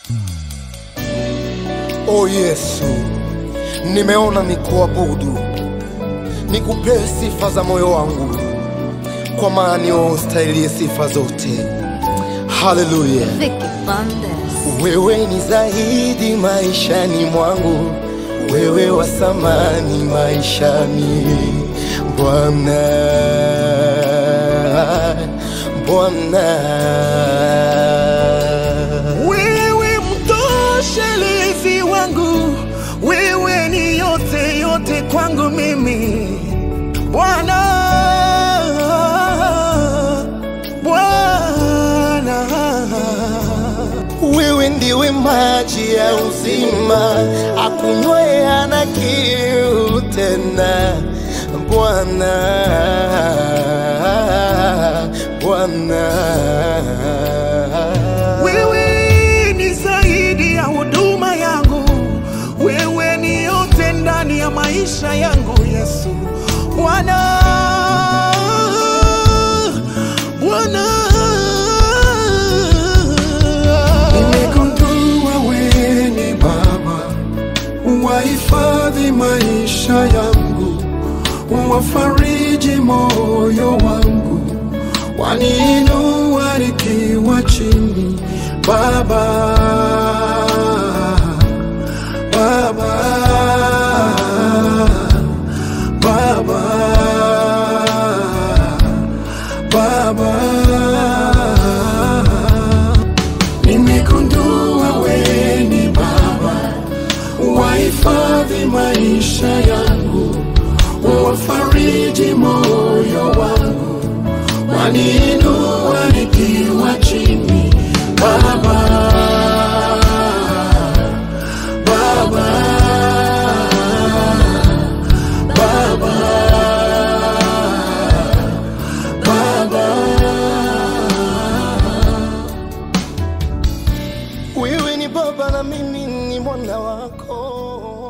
O Yesu, nimeona nikuabudu, nikupee sifa za moyo wangu, kwa maana ni wewe ustahilie sifa zote. Haleluya! Vicky Bandes. Wewe ni zaidi maishani mwangu, wewe wa samani maishani, Bwana, Bwana. Wewe mtoshelezi wangu, wewe ni yote yote kwangu mimi Bwana, Bwana. Wewe ndiwe maji ya uzima, akunywaye hana kiu tena, Bwana, Bwana. Wewe ni zaidi ya huduma yangu, wewe ni yote ndani ya maisha yangu Yesu. Bwana, Bwana. Nimegundua wewe ni Baba, wahifadhi maisha yangu, wafariji moyo wangu, waniinua nikiwa chini. Baba, Baba, Baba, Baba. Nimegundua wewe ni Baba, wahifadhi maisha yangu, wafariji moyo wangu, waniinua nikiwa chini. Baba, Baba, Baba, Baba. Wewe ni baba na mimi ni mwana wako.